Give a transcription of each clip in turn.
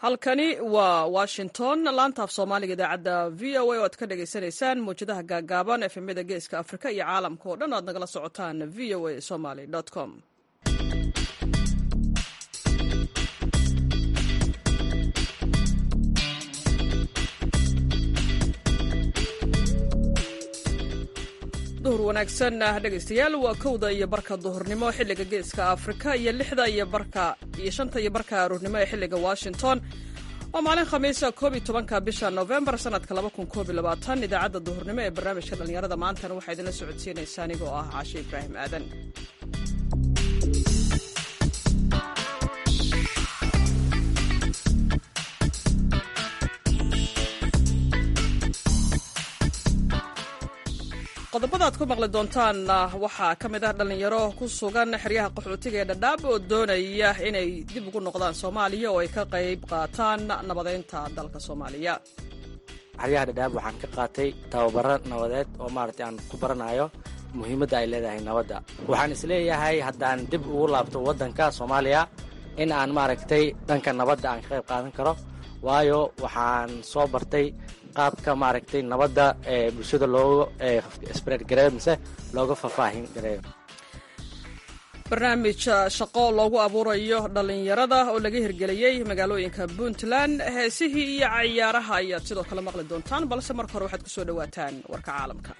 halkani waa washington laanta af soomaaliga idaacadda v o a oo aad ka dhagaysanaysaan mawjadaha gaagaaban efemyada geeska afrika iyo caalamka oo dhan aad nagala socotaan v o a somaly com duhur wanaagsan dhegaystayaal waa kowda iyo barka duhurnimo xilliga geeska afrika iyo lixda iyo barka iyo shanta iyo barka aruurnimo ee xilliga washington waa maalin khamiisa koob iyo tobanka bisha novembar sanadka laba kun koob iyo labaatan idaacadda duhurnimo ee barnaamijka dhallinyarada maantana waxaa idinla socodsiinaysa anigoo ah caashe ibraahim aadan qodobada aad ku maqli doontaan waxaa ka mid ah dhallinyaro ku sugan xeryaha qaxootiga ee dhadhaab oo doonaya inay dib ugu noqdaan soomaaliya oo ay ka qayb qaataan nabadeynta dalka soomaaliya xeryaha dhadhaab waxaan ka qaatay tababaro nabadeed oo maaragtay aan ku baranayo muhiimadda ay leedahay nabadda waxaan isleeyahay haddaan dib ugu laabto waddanka soomaaliya in aan maaragtay dhanka nabadda aan ka qayb qaadan karo waayo waxaan soo bartay qaabka maaragtay nabadda ee bulshada looga sbred gareeyo mise looga faahfaahin gareeyo barnaamij shaqo loogu abuurayo dhallinyarada oo laga hirgeliyey magaalooyinka puntland heesihii iyo cayaaraha ayaad sidoo kale maqli doontaan balse marka hore waxaad ku soo dhowaataan warka caalamka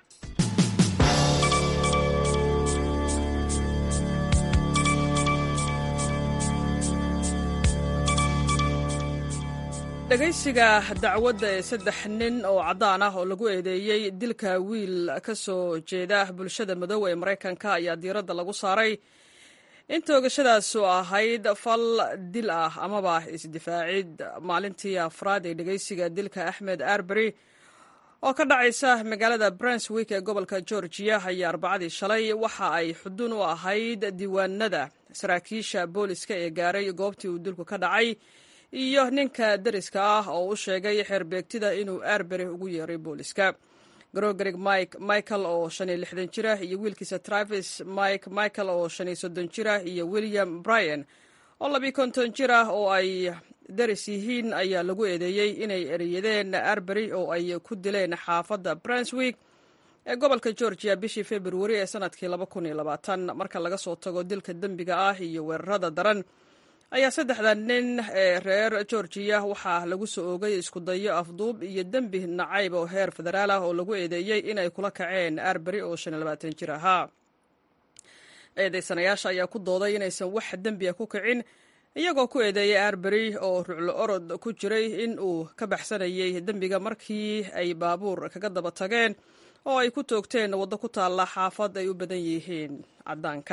dhegaysiga dacwadda ee saddex nin oo caddaan ah oo lagu eedeeyey dilka wiil ka soo jeeda bulshada madow ee maraykanka ayaa diiradda lagu saaray in toogashadaasu ahayd fal dil ah amaba isdifaacid maalintii afraad ee dhegaysiga dilka axmed arbery oo ka dhacaysa magaalada brunswick ee gobolka georgiya ayaa arbacadii shalay waxa ay xudun u ahayd diiwaanada saraakiisha booliska ee gaaray goobtii uu dilku ka dhacay iyo ninka deriska ah oo u sheegay xeerbeegtida inuu arbery ugu yeeray booliska grogerig mike michael oo shan iyo lixdan jira iyo wiilkiisa travis mike michael oo shan iyo soddon jira iyo william bryan oo labiyo konton jir ah oo ay deris yihiin ayaa lagu eedeeyey inay ereyadeen arbery oo ay ku dileen xaafadda brunswick ee gobolka georgia bishii februari ee sanadkii laba kun iyo labaatan marka laga soo tago dilka dembiga ah iyo weerarada daran ayaa saddexda nin ee reer georgiya waxaa lagu soo oogay isku dayo afduub iyo dembi nacayb oo heer federaal ah oo lagu eedeeyey inay kula kaceen arbery oo shan iyo labaatan jir ahaa eedeysanayaasha ayaa ku dooday inaysan wax dembiya ku kicin iyagoo ku eedeeyay arbery oo ruclo orod ku jiray in uu ka baxsanayay dembiga markii ay baabuur kaga daba tageen oo ay ku toogteen waddo ku taalla xaafad ay u badan yihiin caddaanka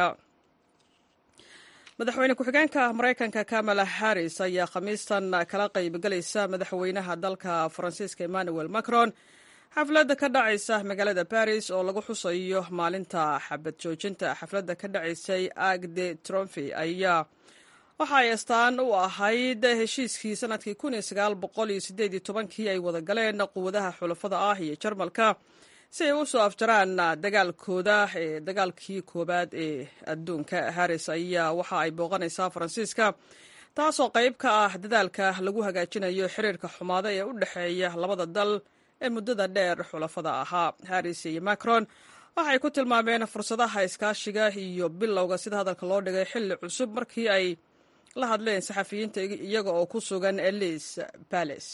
madaxweyne ku-xigeenka maraykanka kamala harris ayaa khamiistan kala qaybgalaysa madaxweynaha dalka faransiiska emmanuel macron xafladda ka dhacaysa magaalada baris oo lagu xusayo maalinta xabad joojinta xafladda ka dhacaysay agde tromfi ayaa waxa ay astaan u ahayd heshiiskii sanadkii kii ay wada galeen quwadaha xulafada ah iyo jarmalka si ay u soo afjaraan dagaalkooda ee dagaalkii koowaad ee adduunka harris ayaa waxa ay booqanaysaa faransiiska taasoo qayb ka ah dadaalka lagu hagaajinayo xiriirka xumaada ee u dhexeeya labada dal ee muddada dheer xulafada ahaa harris iyo macron waxay ku tilmaameen fursadaha iskaashiga iyo bilowga sida hadalka loo dhigay xilli cusub markii ay la hadleen saxafiyiinta iyaga oo ku sugan elis bales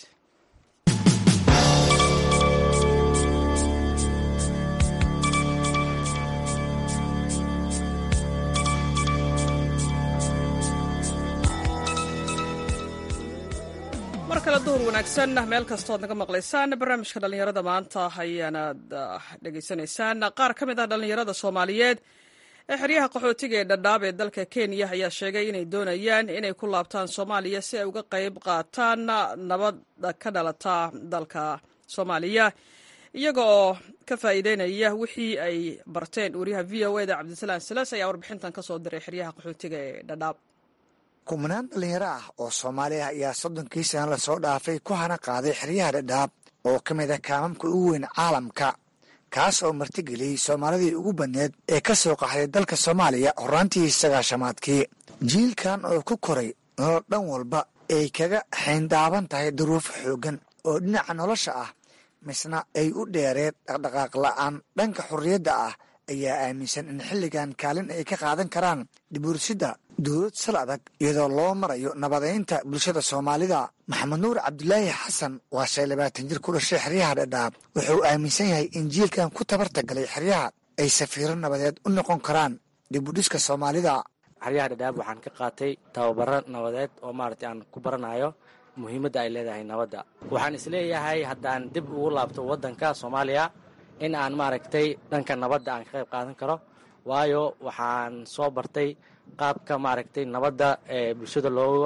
mar kale duhur wanaagsan meel kastood naga maqlaysaan barnaamijka dhallinyarada maanta ayaanaad dhegaysanaysaan qaar ka mid ah dhallinyarada soomaaliyeed ee xeryaha qaxootiga ee dhadhaab ee dalka kenya ayaa sheegay inay doonayaan inay ku laabtaan soomaaliya si ay uga qayb qaataan nabadda ka dhalata dalka soomaaliya iyaga oo ka faa'iideynaya wixii ay barteen wariyaha v o eda cabdisalaan silas ayaa warbixintan ka soo diray xeryaha qaxootiga ee dhadhaab kumanaan dhallinyaro ah oo soomaali ah ayaa soddonkii sana lasoo dhaafay ku hana qaaday xeryaha dhadhaab oo ka mid ah kaamamka ugu weyn caalamka kaas oo martigeliyey soomaalidii ugu badneed ee ka soo qaxday dalka soomaaliya horaantii sagaashamaadkii jiilkan oo ku koray nolol dhan walba ay kaga xayndaaban tahay duruufo xooggan oo dhinaca nolosha ah misna ay u dheereen dhaqdhaqaaq la'aan dhanka xorriyadda ah ayaa aaminsan in xilligan kaalin ay ka qaadan karaan dhibuursidda dowlad sal adag iyadoo loo marayo nabadaynta bulshada soomaalida maxamed nuur cabdulaahi xasan waa shay labaatan jir ku dhashay xeryaha dhadhaab wuxuu aaminsan yahay in jiilkan ku tabarta galay xeryaha ay safiiro nabadeed u noqon karaan dibudhiska soomaalida xeryaha dhadhaab waxaan ka qaatay tababaro nabadeed oo maaragtay aan ku baranayo muhiimadda ay leedahay nabadda waxaan isleeyahay haddaan dib ugu laabto waddanka soomaaliya in aan maaragtay dhanka nabadda aan ka qayb qaadan karo waayo waxaan soo bartay qaabka maaragtay nabadda ee bulshada looga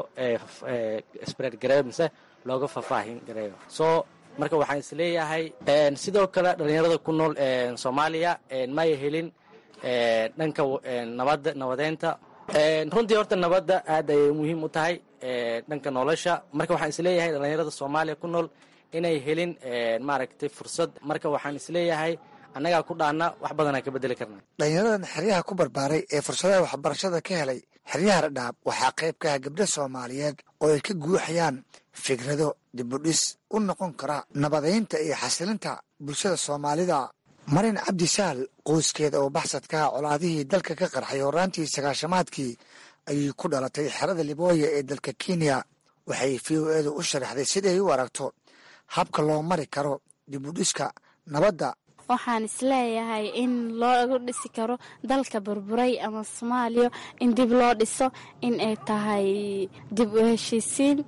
spread gareeyo mise looga faahfaahin gareeyo so marka waxaan isleeyahay sidoo kale dhallinyarada ku nool soomaaliya may helin dhanka nabadda nabadeynta runtii horta nabadda aad ayay muhiim u tahay dhanka nolosha marka waxaan isleeyahay dhallinyarada soomaaliya ku nool inay helin maaragtay fursad marka waxaan isleeyahay annagaa ku dhaana wax badanaan ka bedeli karna dhallinyaradan xeryaha ku barbaaray ee fursadaha waxbarashada ka helay xeryaha dhadhaab waxaa qayb ka ah gabdha soomaaliyeed oo ay ka guuxayaan fikrado dibudhis u noqon kara nabadaynta iyo xasilinta bulshada soomaalida marin cabdi saal qoyskeeda oo baxsadkaha colaadihii dalka ka qarxay horaantii sagaashamaadkii ayay ku dhalatay xerada libooya ee dalka kenya waxay v o edu u sharaxday siday u aragto habka loo mari karo dibudhiska nabadda waxaan isleeyahay in loogu dhisi karo dalka burburay ama soomaaliya in dib loo dhiso in ay tahay dib u heshiisiin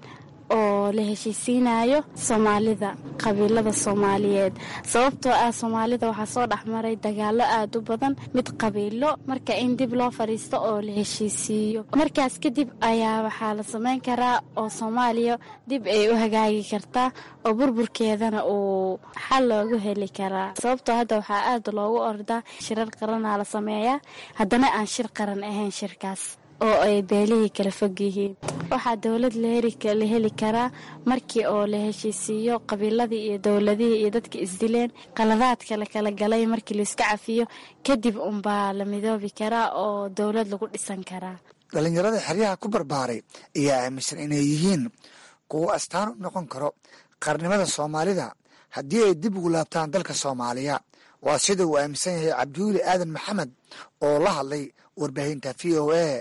oo la heshiisiinayo soomaalida qabiilada soomaaliyeed sababtoo ah soomaalida waxaa soo dhexmaray dagaalo aad u badan mid qabiilo marka in dib loo fadhiisto oo la heshiisiiyo markaas kadib ayaa waxaa la samayn karaa oo soomaaliya dib ay u hagaagi kartaa oo burburkeedana uu xal loogu heli karaa sababtoo hadda waxaa aad loogu ordaa shirar qaranaa la sameeyaa haddana aan shir qaran ahayn shirkaas oo ay beelihii kala fog yihiin waxaa dowlad la heli karaa markii oo la heshiisiiyo qabiiladii iyo dowladihii iyo dadka isdileen qaladaadka la kala galay markii laiska cafiyo kadib unbaa la midoobi karaa oo dowlad lagu dhisan karaa dhallinyarada xeryaha ku barbaaray ayaa aaminsan inay yihiin kuwo astaan u noqon karo qarnimada soomaalida haddii ay dib ugu laabtaan dalka soomaaliya waa sida uu aaminsan yahay cabdiweli aadan maxamed oo la hadlay warbaahinta v o a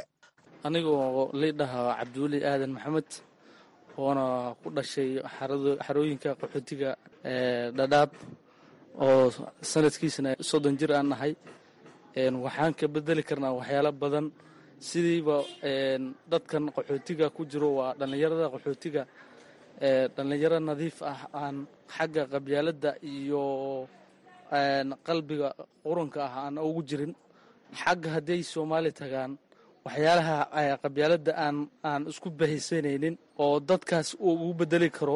anigoo liidhaha cabdiweli aadan maxamed oona ku dhashay xarooyinka qaxootiga dhadhaab oo sanadkiisana soddon jir aan nahay waxaan ka bedeli karnaa waxyaalo badan sidiiba dadkan qaxootiga ku jiro waa dhallinyarada qaxootiga dhallinyaro nadiif ah aan xagga qabyaaladda iyo qalbiga qurunka ah aan ugu jirin xagga hadday soomaali tagaan waxyaalaha qabyaaladda aan aan isku bahaysanaynin oo dadkaas uu ugu bedeli karo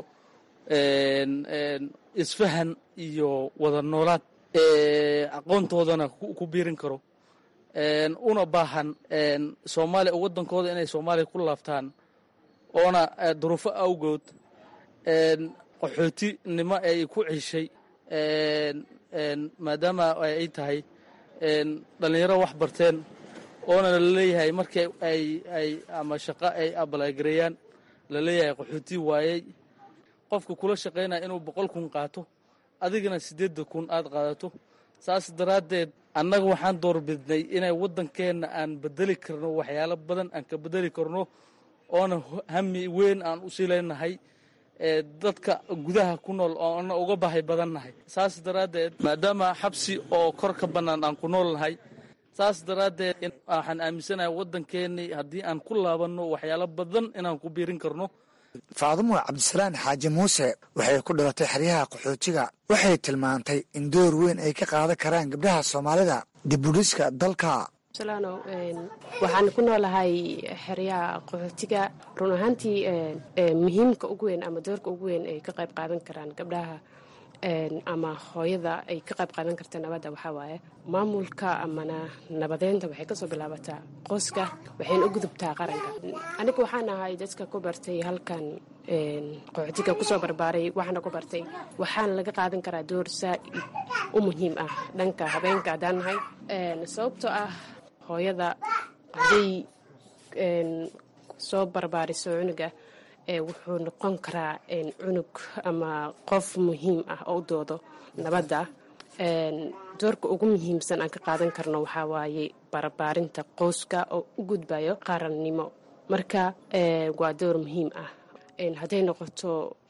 isfahan iyo wada noolaad aqoontoodana ku biirin karo una baahan soomaaliya waddankooda inay soomaaliya ku laabtaan oona duruufo awgood qaxootinimo ay ku ceshay maadaama ay tahay dhallinyaro wax barteen oona laleeyahay markii ay ay ama shaqo ay abalagareeyaan laleeyahay qaxooti waayey qofka kula shaqaynaya inuu boqol kun qaato adigana siddeedda kun aad qaadato saas daraaddeed annaga waxaan doorbidnay inay waddankeenna aan bedeli karno waxyaalo badan aan ka bedeli karno oona hami weyn aan usii leenahay dadka gudaha ku nool oo ana uga bahay badannahay saas daraaddeed maadaama xabsi oo kor ka bannaan aan ku nool nahay saas daraaddeed waxaan aaminsanahay waddankeennii haddii aan ku laabanno waxyaalo badan inaan ku biirin karno faadumo cabdisalaan xaaji muuse waxay ku dhalatay xeryaha qaxootiga waxay tilmaantay in door weyn ay ka qaadan karaan gabdhaha soomaalida dibudhiska dalka salaano waxaan ku noolahay xeryaha qaxootiga run ahaantii muhiimka ugu weyn ama doorka ugu weyn ay ka qayb qaadan karaan gabdhaha ama hooyada ay ka qayb qaadan karta nabadda waxaa waaye maamulka amana nabadeynta waxay kasoo bilaabataa qoyska waxayna u gudubtaa qaranka aniga waxaan ahay dadka ku bartay halkan qaxootiga kusoo barbaaray waxaana ku bartay waxaana laga qaadan karaa door saa-id u muhiim ah dhanka habeenka haddaan nahay sababtoo ah hooyada hadday soo barbaariso cunuga wuxuu noqon karaa cunug ama qof muhiim ah oo u doodo nabadda doorka ugu muhiimsan aan ka qaadan karno waxaa waaye barbaarinta qoyska oo u gudbayo qarannimo marka waa door muhiim ah hadday noqoto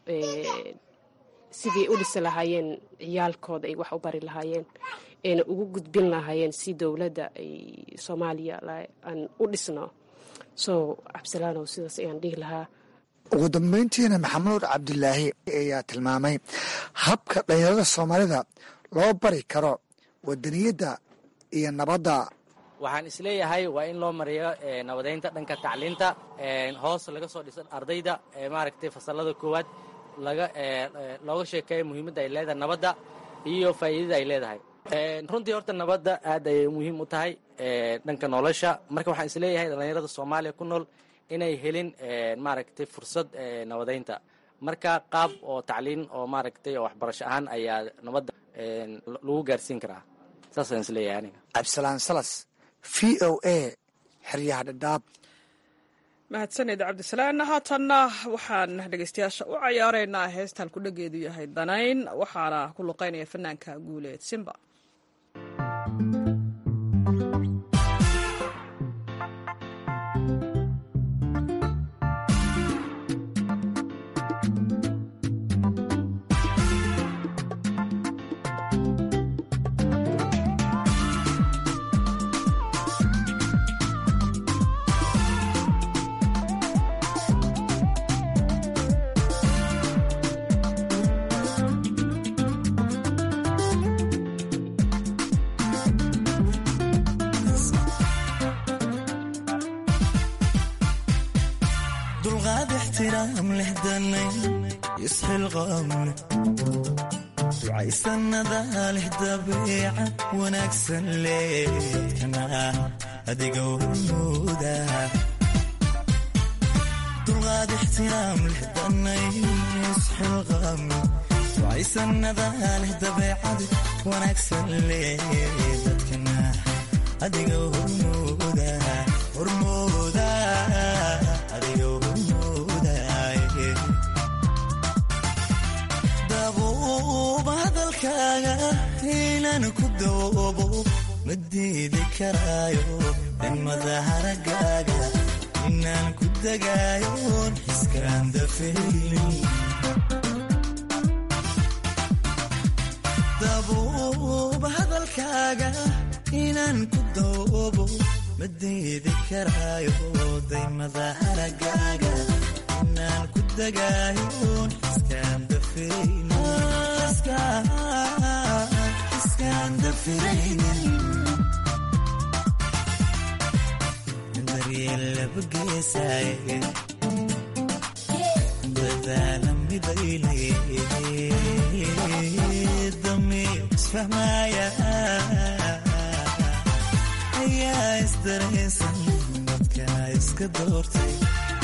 sidii u dhisi lahaayeen ciyaalkooda ay wax u bari lahaayeen ayna ugu gudbin lahaayeen si dowladda ay soomaaliya aan u dhisno so cabdisalaanow sidaas ayaan dhihi lahaa ugu dambeyntiina maxamuud cabdulaahi ayaa tilmaamay habka dhalinyarada soomaalida loo bari karo wadaniyadda iyo nabadda waxaan isleeyahay waa in loo mariyo nabadeynta dhanka tacliinta hoos laga soo dhisan ardayda maaragtay fasalada koowaad laga looga sheekeeyo muhiimadda ay leedahay nabadda iyo faa'iidada ay leedahay runtii horta nabadda aad ayay muhiim u tahay dhanka nolosha marka waxaan isleeyahay dhallinyarada soomaaliya ku nool inay helin maaragtay fursad nabadeynta marka qaab oo tacliin oo maaragtay oo waxbarasho ahaan ayaa nabadda lagu gaarsiin karaa saasaan isleeyahay aniga cabdisalaan salas v o a xeryaha dhadhaab mahadsaned cabdisalaan haatanna waxaan dhegeystayaasha u cayaareynaa heestaan ku dhageedu yahay danayn waxaana ku luqeynaya fanaanka guuleed simba ducaysanada leh dabiica wanaagsan leedkana adiga wmuuda dulqaad ixtiraam leh danayn isxilqam ducaysanada leh dabeecad wanaagsan leedadkana adiga hormuuda hormuuda adiga hormuuda dabuuba hadalkaaga inaan ku doobo ma diidi karaayo degmada haragaaga inaan ku degaayoon xiskaan dafaynin dabuuba hadalkaaga inaan ku doobo ma diidi karaayo daymada haragaaga inaan ku degaayoon xiskaan dafaynin xiskaan dafaynin daryeel labageesaaye dadaala midaynay damiir isfahmaaya ayaa isdareensan dadkana iska doortay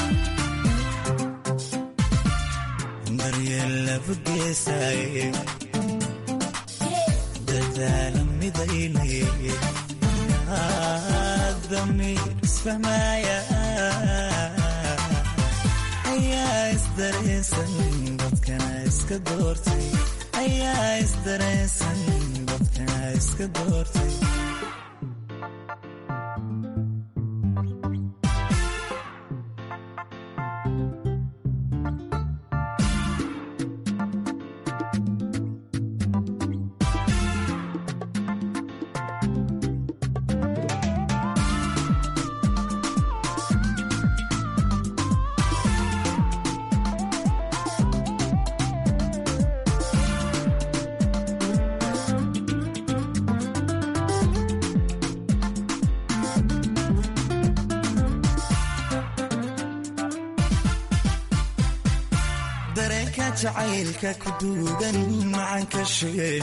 daryeel labageesaaye dadaala midaynay damiir isfahmaaya ayaa isdareensan dadkana iska doortay ayaa isdareensan dadkana iska doortay dareenka jacaylka ku duugan macanka sheen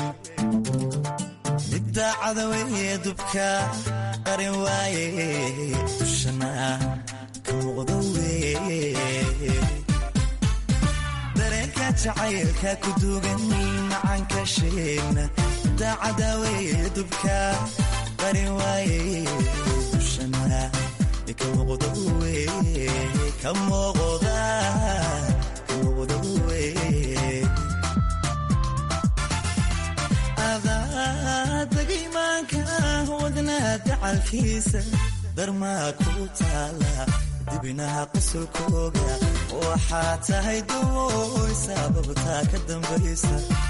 midda cadaweye dubka qarin waaye dushana ka muuqda weye dareenka jacaylka ku duugan macanka sheen midda cadaweye dubka qarin waaye dushana ka muuqda weye ka muuqda dacalkiisa darmaa ku taala dibinaha qusulkooga waxaa tahay dawoy sababtaa ka dambaysa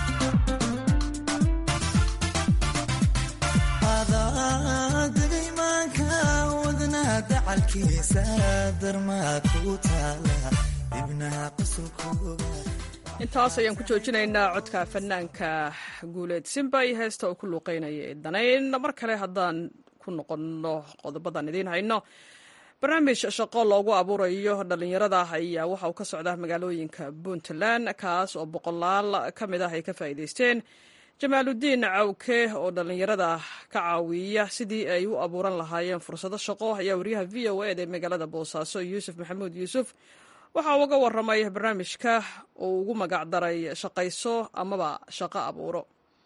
adagaymaanka wadnaha dacalkiisa darmaa ku taala dibinaha qusulkooga intaas ayaan ku joojinaynaa codka fanaanka guuleed simba iyo heesta uu ku luuqeynaya ee danayn mar kale haddaan ku noqonno qodobadan idiin hayno barnaamij shaqo loogu abuurayo dhallinyarada ayaa waxa uu ka socdaa magaalooyinka puntland kaas oo boqolaal ka mid ah ay ka faa'iidaysteen jamaaludiin cawke oo dhallinyarada ka caawiya sidii ay u abuuran lahaayeen fursado shaqo ayaa wariyaha v o ed ee magaalada boosaaso yuusuf maxamuud yuusuf waxa uga waramay barnaamijka uu ugu magac daray shaqayso amaba shaqo abuuro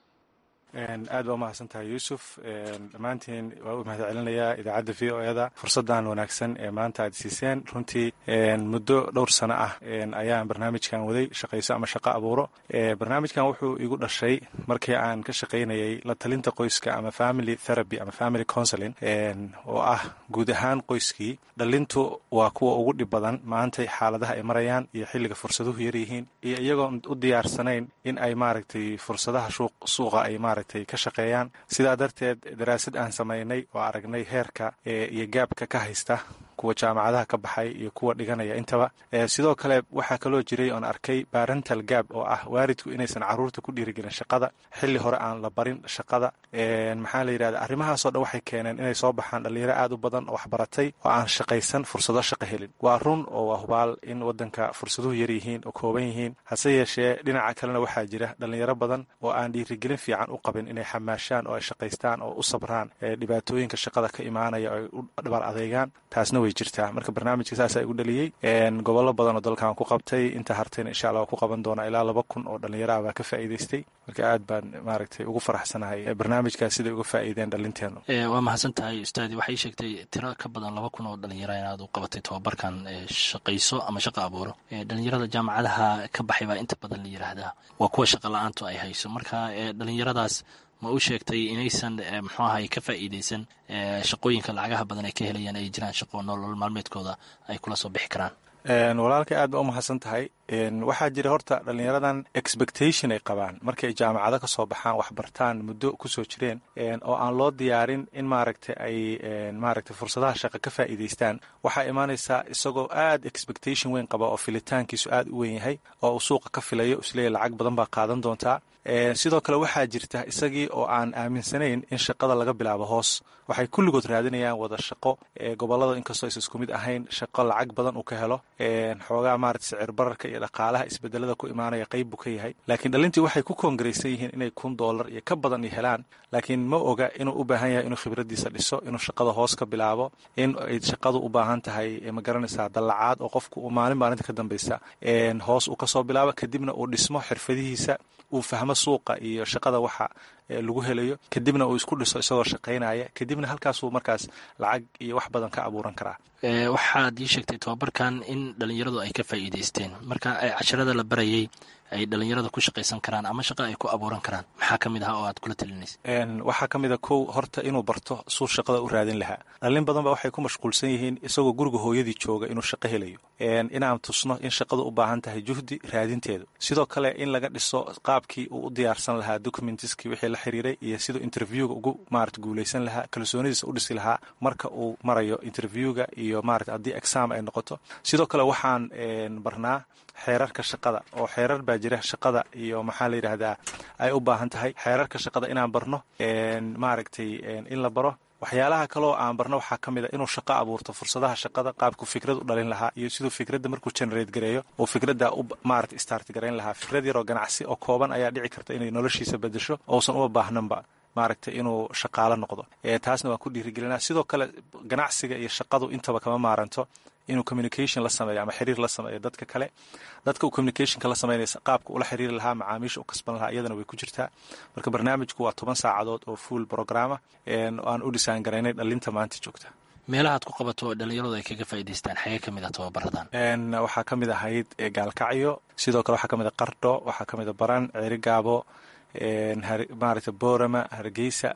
aad baa umahadsan tahay yuusuf dhammaantiin waa u mahad celinayaa idaacadda v o eda fursaddan wanaagsan ee maanta aad siiseen runtii muddo dhowr sano ah ayaan barnaamijkan waday shaqayso ama shaqo abuuro barnaamijkan wuxuu igu dhashay markii aan ka shaqaynayay la talinta qoyska ama family therapy ama family counseling oo ah guud ahaan qoyskii dhalintu waa kuwa ugu dhib badan maantay xaaladaha ay marayaan iyo xilliga fursaduhu yaryihiin iyo iyagoon u diyaarsanayn in ay maaragtay fursadaha suuqa ay maaragtay ka shaqeeyaan sidaa darteed daraasad aan samaynay oo aragnay heerka iyo gaabka ka haysta kuwa jaamacadaha ka baxay iyo kuwa dhiganaya intaba sidoo kale waxaa kaloo jiray oon arkay barental gab oo ah waalidku inaysan caruurta ku dhiirigelin shaqada xilli hore aan la barin shaqada maxaa la yidhahda arrimahaasoo dhan waxay keeneen inay soo baxaan dhalinyaro aad u badan oo waxbaratay oo aan shaqaysan fursado shaqo helin waa run oo waa hubaal in wadanka fursaduhu yar yihiin oo kooban yihiin hase yeeshee dhinaca kalena waxaa jira dhalinyaro badan oo aan dhiirigelin fiican u qabin inay xamaashaan oo ay shaqaystaan oo u sabraan dhibaatooyinka shaqada ka imaanaya oo ay u dhabar adeegaan taasna way jirtaa marka barnaamijka saasaa igu dhaliyey gobollo badan oo dalkan ku qabtay inta hartayna insha allah waa ku qaban doonaa ilaa laba kun oo dhalinyaraha baa ka faa'iidaystay marka aad baan maaragtay ugu faraxsanahay barnaamijkaas siday uga faa'iideen dhalinteenu waa mahadsan tahay ustaadi waxay sheegtay tiro ka badan laba kun oo dhalinyara inaad u qabatay tobabarkan shaqayso ama shaqo abuuro dhalinyarada jaamacadaha ka baxay baa inta badan la yiraahdaa waa kuwa shaqa la-aantu ay hayso marka dhalinyaradaas ma u sheegtay inaysan muxuu ahay ka faa'iidaysan shaqooyinka lacagaha badan ay ka helayaan ay jiraan shaqo nolol maalmeedkooda ay kula soo bixi karaan walaalka aad ba u mahadsan tahay waxaa jira horta dhalinyaradan expectation ay qabaan markay jaamacado ka soo baxaan waxbartaan muddo kusoo jireen oo aan loo diyaarin in maaragta ay maaragta fursadaha shaqo ka faa'iidaystaan waxaa imaanaysaa isagoo aad expectation weyn qaba oo filitaankiisu aad u weyn yahay oo uu suuqa ka filayo isleeyahy lacag badan baa qaadan doontaa sidoo kale waxaa jirta isagii oo aan aaminsanayn in shaqada laga bilaabo hoos waxay kulligood raadinayaan wada shaqo gobolada inkastoo aysa isku mid ahayn shaqo lacag badan uu ka helo xoogaa maarata sicir bararka iyo dhaqaalaha isbedelada ku imaanaya qayb buu ka yahay laakiin dhalintii waxay ku koongaraysan yihiin inay kun doolar iyo ka badan i helaan laakiin ma oga inuu u baahan yahay inuu khibradiisa dhiso inuu shaqada hoos ka bilaabo in ay shaqadu u baahan tahay ma garanaysaa dallacaad oo qofku uu maalin maalinta ka dambaysa hoos uu kasoo bilaabo kadibna uu dhismo xirfadihiisa uu fahmo suuqa iyo shaqada waxa lagu helayo kadibna uu isku dhiso isagoo shaqaynaya kadibna halkaasuu markaas lacag iyo wax badan ka abuuran karaa waxaad ii sheegtay tobabarkan in dhalinyaradu ay ka faa'iidaysteen marka casharada la barayay ay dhalinyarada ku shaqaysan karaan ama shaqa ay ku abuuran karaan maxaa ka mid ah oo aad kula talinaysa waxaa ka mid a kow horta inuu barto suu shaqada u raadin lahaa dhalin badan ba waxay ku mashquulsan yihiin isagoo guriga hooyadii jooga inuu shaqo helayo inaan tusno in shaqadu u baahan tahay juhdi raadinteedu sidoo kale in laga dhiso qaabkii uu u diyaarsan lahaa documentiskii wixii la xiriiray iyo siduu interviewga ugu maarata guulaysan lahaa kalsoonidiisa u dhisi lahaa marka uu marayo interviewga iyo maarata haddii exam ay noqoto sidoo kale waxaan barnaa xeerarka shaqada oo xeerar baa jira shaqada iyo maxaa la yidhaahdaa ay u baahan tahay xeerarka shaqada inaan barno maaragtay in la baro waxyaalaha kaloo aan barno waxaa ka mid a inuu shaqo abuurto fursadaha shaqada qaabku fikrad u dhalin lahaa iyo siduu fikradda markuu generate gareeyo oo fikradda u maarata start garayn lahaa fikrad yaroo ganacsi oo kooban ayaa dhici karta inay noloshiisa bedesho ousan uma baahnanba maaragtay inuu shaqaalo noqdo taasna waan ku dhiirigelinaa sidoo kale ganacsiga iyo shaqadu intaba kama maaranto inuu communication la sameeyo ama xiriir la sameeyo dadka kale dadka uu communicationka la sameynaysa qaabka ula xiriiri lahaa macaamiisha u kasban lahaa iyadana way ku jirtaa marka barnaamijku waa toban saacadood oo full programa aan u dhisaan garaynay dhalinta maanta joogta meelahaad ku qabato dhalinyaradu ay kaga faa'idaystaan xagee ka mid ah tababaradan waxaa ka mid ahayd gaalkacyo sidoo kale waxaa ka mid a qardho waxaa ka mid a baran ceerigaabo maaragta boorama hargeysa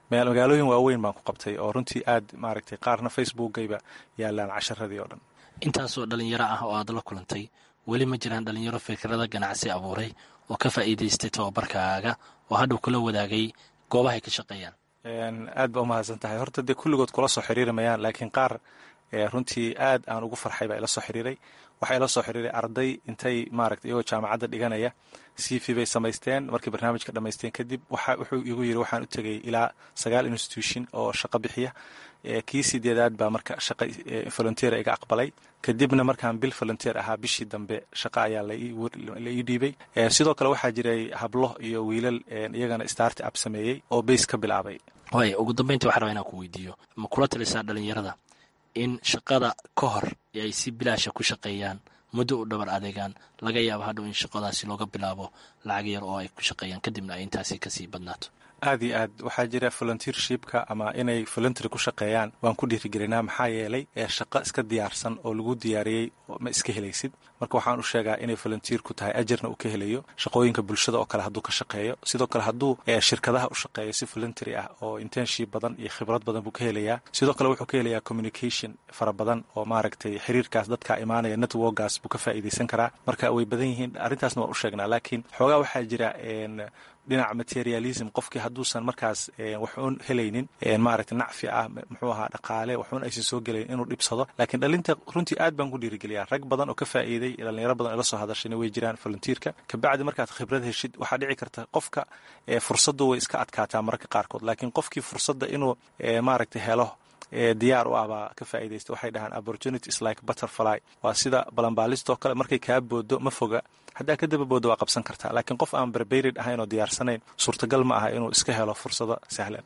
magaalooyin waaweyn baan ku qabtay oo runtii aad maaragtay qaarna facebookgayba yaalaan casharadii oo dhan intaasoo dhalinyaro ah oo aad la kulantay weli ma jiraan dhalinyaro fikrada ganacsi abuuray oo ka faa'iidaystay tababarkaaga oo hadhow kula wadaagay goobahay ka shaqeeyaan aad baa umahadsan tahay horta dee kulligood kula soo xiriiri mayaan laakiin qaar runtii aad aan ugu farxay baa ila soo xiriiray waxaa ila soo xiriiray arday intay maaragta iyagoo jaamacadda dhiganaya c v bay samaysteen markay barnaamijka dhammaysteen kadib waxa wuxuu igu yiri waxaan u tegay ilaa sagaal institution oo shaqo bixiya kii sideedaad baa marka shaqa volunteer iga aqbalay kadibna markaan bil volunteer ahaa bishii dambe shaqa ayaa la ii dhiibay sidoo kale waxaa jiray hablo iyo wiilal iyagana starti up sameeyey oo bays ka bilaabay waay ugu dambeyntii waxaa rabaa inaan ku weydiiyo ma kula talisaa dhalinyarada in shaqada ka hor ay si bilaasha ku shaqeeyaan muddo u dhabar adeegaan laga yaabo hadhow in shaqadaasi looga bilaabo lacag yar oo ay ku shaqeeyaan kadibna ay intaasi kasii badnaato aad iyo aad waxaa jira volunteershipka ama inay voluntary ku shaqeeyaan waan ku dhiirigelinaa maxaa yeelay ee shaqo iska diyaarsan oo lagu diyaariyey ma iska helaysid marka waxaan u sheegaa inay volunteer ku tahay ajarna uu ka helayo shaqooyinka bulshada oo kale hadduu ka shaqeeyo sidoo kale hadduu shirkadaha u shaqeeyo si voluntary ah oo internship badan iyo khibrad badan buu ka helayaa sidoo kale wuxuu ka helayaa communication fara badan oo maaragtay xiriirkaas dadka imaanaya networkaas buu ka faa'iidaysan karaa marka way badan yihiin arrintaasna waan u sheegnaa laakiin xoogaa waxaa jira dhinaca materialism qofkii hadduusan markaas waxuun helaynin maaragta nacfi ah muxuu ahaa dhaqaale waxuun aysan soo gelayn inuu dhibsado laakiin dhalinta runtii aad baan ku dhiirigeliyaa rag badan oo ka faa'iiday dhalinyaro badan ila soo hadashayna way jiraan volunteerka kabacdi markaad khibrad heshid waxaa dhici karta qofka fursaddu way iska adkaataa mararka qaarkood laakiin qofkii fursadda inuu maaragta helo diyaar u ah baa ka faa'iidaysta waxay dhahaan opportunities like butterfly waa sida balanbaalistoo kale markay kaa boodo ma foga haddaa ka daba boodo waa qabsan kartaa laakiin qof aan barbayrid ahayn oo diyaarsanayn suurtagal ma aha inuu iska helo fursado sahlan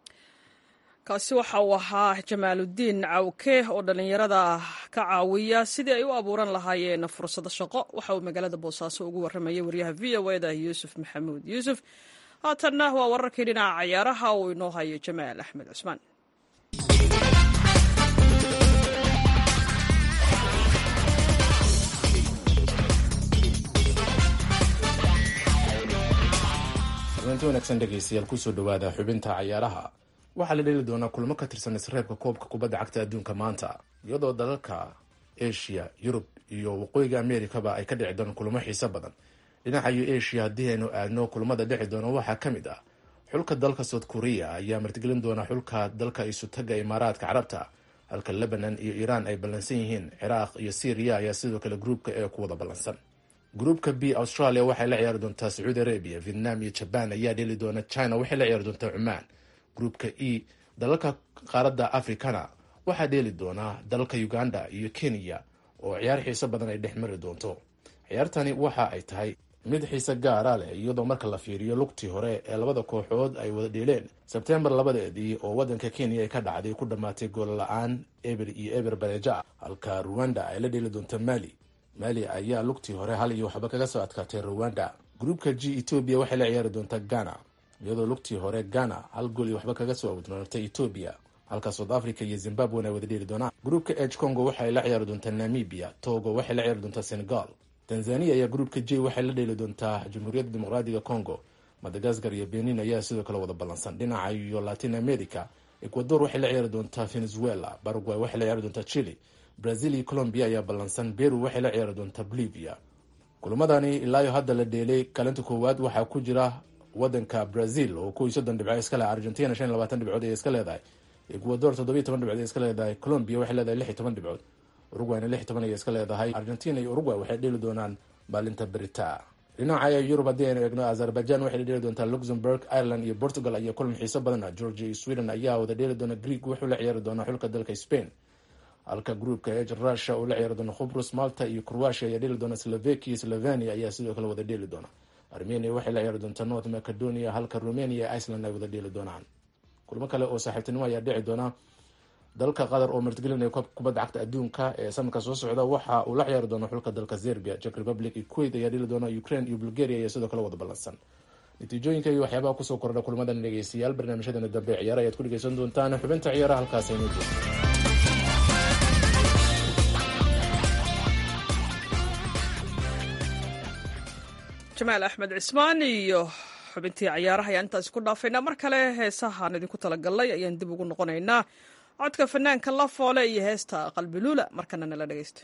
kaasi waxa uu ahaa jamaaludiin cawke oo dhallinyarada ka caawiya sidii ay u abuuran lahaayeen fursado shaqo waxa uu magaalada boosaaso ugu warramayay waryaha v o eda yuusuf maxamuud yuusuf haatanna waa wararkii dhinaca cayaaraha uu inoo hayo jamaal axmed cusmaan kulanti wanaagsan dhegaystayaal kusoo dhowaada xubinta cayaaraha waxaa la dheli doonaa kulmo ka tirsan isreebka koobka kubadda cagta adduunka maanta iyadoo dalalka asia yurub iyo waqooyiga amerikaba ay ka dhici doonaan kulmo xiiso badan dhinaca iyo asia haddii aynu aadno kulmada dhici doona waxaa ka mid ah xulka dalka south korea ayaa martigelin doona xulka dalka isutaga imaaraadka carabta halka lebanon iyo iiraan ay ballansan yihiin ciraaq iyo syriya ayaa sidoo kale gruubka ee ku wada ballansan gruupka b australia waxay la ciyaari doontaa sacuudi arabia vietnam iyo jaban ayaa dheli doona china waxay la ciyaari doontaa cumaan gruupka e dalalka qaaradda africana waxaa dheeli doonaa dalalka uganda iyo kenya oo ciyaar xiiso badan ay dhex mari doonto ciyaartani waxa ay tahay mid xiise gaara leh iyadoo marka la fiiriyo lugtii hore ee labada kooxood ay wada dheeleen sebtembar labadeedii oo wadanka kenya ay ka dhacday ku dhammaatay gool la-aan eber iyo eber bareeja ah halka ruwanda ay la dheeli doonta mali mali ayaa lugtii hore hal iyo waxba kaga soo adkaatay ruwanda gruupka g etoobiya waxay la ciyaari doontaa ghana iyadoo lugtii hore ghana hal gool iyo waxba kaga soo awdnoonatay etoobiya halka south africa iyo zimbabwen ay wada dheeli doonaan gruupka h congo waxay la ciyaari doontaa namibia togo waxay la ciyaari doontaa senegal tanzania ayaa gruupka j waxay la dheeli doontaa jamhuuriyadda dimuqraadiga congo madagaskar iyo benin ayaa sidoo kale wada ballansan dhinaca iyo latin america ecuador waxay la ciyaari doontaa venezuela paraguay waxay la ciyaari doontaa chile brazil iyo colombia ayaa ballansan beru waxay la ciyaari doontaa bolivia kulamadani ilaayo hadda la dheelay kaalinta koowaad waxaa ku jira wadanka brazil oo kow iyo soddon dhibco iska leh argentina shan iyo labaatan dhibcood ay iska leedahay ecuador toddobiyo toban dhibcood ay iska leedahay colombia waxay leedahay lix iyo toban dhibcood urugwayna lix iyo toban ayay iska leedahay argentina iyo urugway waxay dheeli doonaan maalinta berita dhinaca yurub haddii aynu eegno azerbaijan waxay la dheeli doontaa luxemburg ireland iyo portugal ayaa kulan xiiso badan ah georgia iyo sweden ayaa wada dheeli doona greek wuxuu la ciyaari doonaa xulka dalka spain halka gruupka h russia uu la ciyaari doono khubrus malta iyo croatia ayaa dheeli doona slovakia iyo slovenia ayaa sidoo kale wada dheeli doona armenia waxay la ciyaari doontaa north macedonia halka romania iyo iceland ay wada dheeli doonaan kulmo kale oo saaxiibtinimo ayaa dhici doona dalka qatar oo martigelinaya koobka kubadda cagta adduunka ee sanadka soo socda waxa uu la ciyaari doona xulka dalka serbia czech republic iyo kuwait ayaa dheli doona ukraine iyo bulgaria ayaa sidoo kale wada ballansan natiijooyinka iyo waxyaabaha kusoo kordha kulmadan dhegeystayaal barnaamijyadeena dambe ee ciyaara ayaad ku dhegeysan doontaan xubinta ciyaaraha halkaas aynu joogto jamaal axmed cismaan iyo xubintii cayaaraha ayaan intaas ku dhaafaynaa mar kale heesahaan idinku talagalnay ayaan dib ugu noqonaynaa codka fanaanka la foole iyo heesta qalbiluula markana nala dhegeysta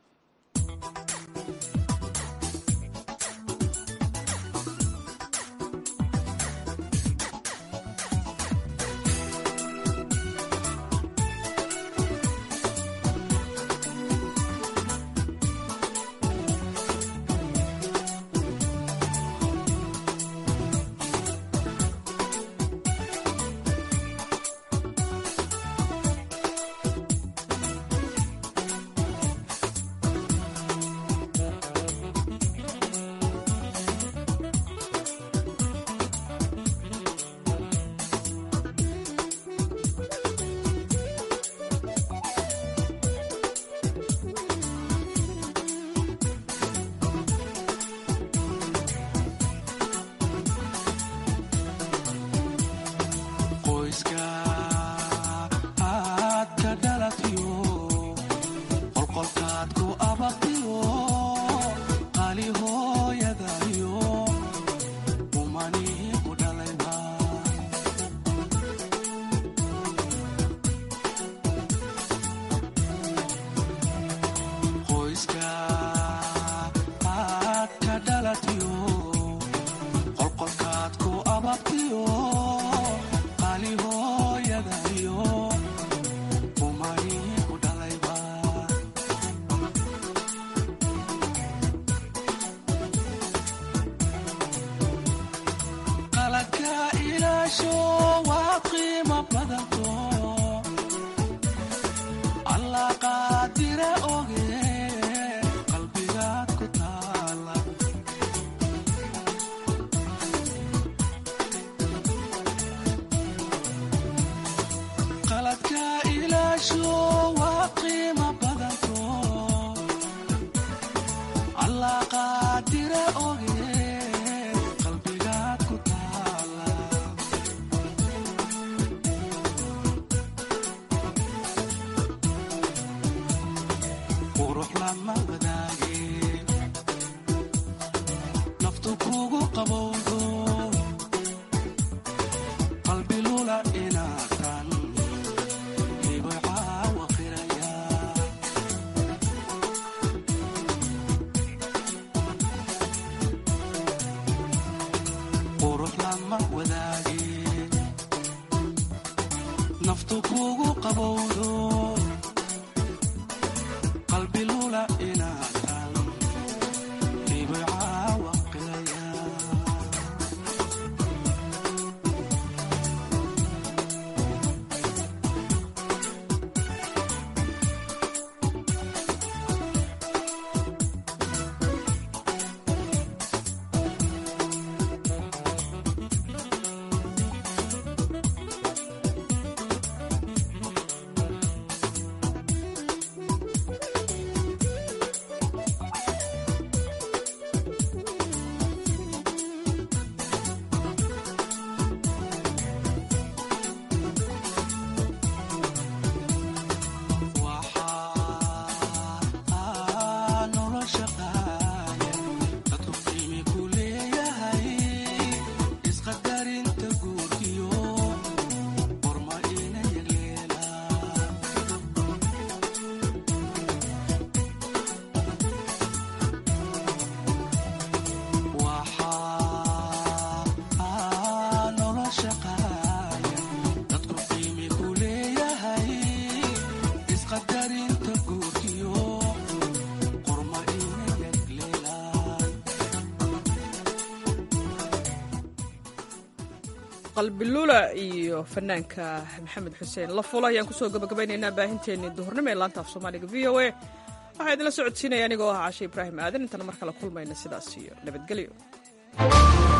qalbiluula iyo fanaanka maxamed xuseen lafulo ayaan kusoo gabagabaynaynaa baahinteennii duhurnimo ee laanta af soomaaliga v o a waxaa idinla socodsiinaya anigoo ah cashe ibraahim aadan intaan mar kale kulmayna sidaas iyo nabadgelyo